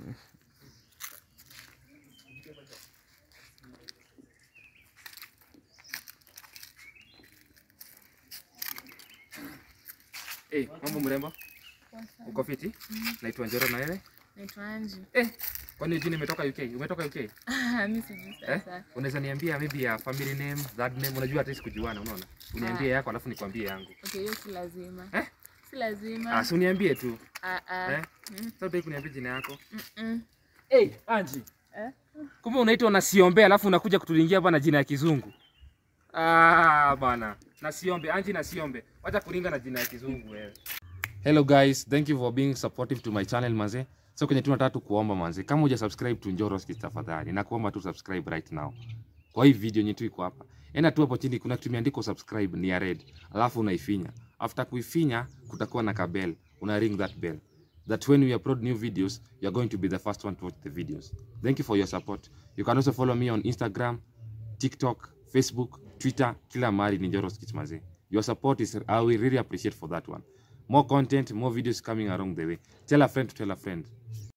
Eh, mambo mrembo? Uko fiti? Naitwa Njoro na wewe? Naitwa Anji. Eh, kwani jina imetoka UK? Umetoka UK? Mimi sijui Eh? sasa. Unaweza niambia maybe ya family name, that name, unajua hata sikujuana, unaona? Uniambie yako alafu nikwambie yangu. Okay, hiyo si lazima. Eh? Si lazima. Ah, si uniambie tu. Ah ah. Eh? Sasa utaki kuniambia jina yako? Mm. Eh, Anji. Eh? Kumbe unaitwa Nasiombe alafu unakuja kutulingia hapa na jina ya kizungu. Ah, bana. Nasiombe, Anji Nasiombe. Wacha kuringa na jina ya kizungu wewe. Hello guys, thank you for being supportive to my channel manze. So kwenye tunataka tu kuomba manze, kama huja subscribe to Njoro Skits tafadhali, na kuomba tu subscribe right now. Kwa hii video yetu iko hapa. Enda tu hapo chini kuna kitu imeandikwa subscribe ni ya red. Alafu unaifinya. After kuifinya kutakuwa na kabel. Una ring that bell. That when we upload new videos, you're going to be the first one to watch the videos. Thank you for your support. You can also follow me on Instagram, TikTok, Facebook, Twitter, kila mahali ni Njoro Skits manze. Your support is I will really appreciate for that one. More content, more videos coming along the way. Tell a friend to tell a friend.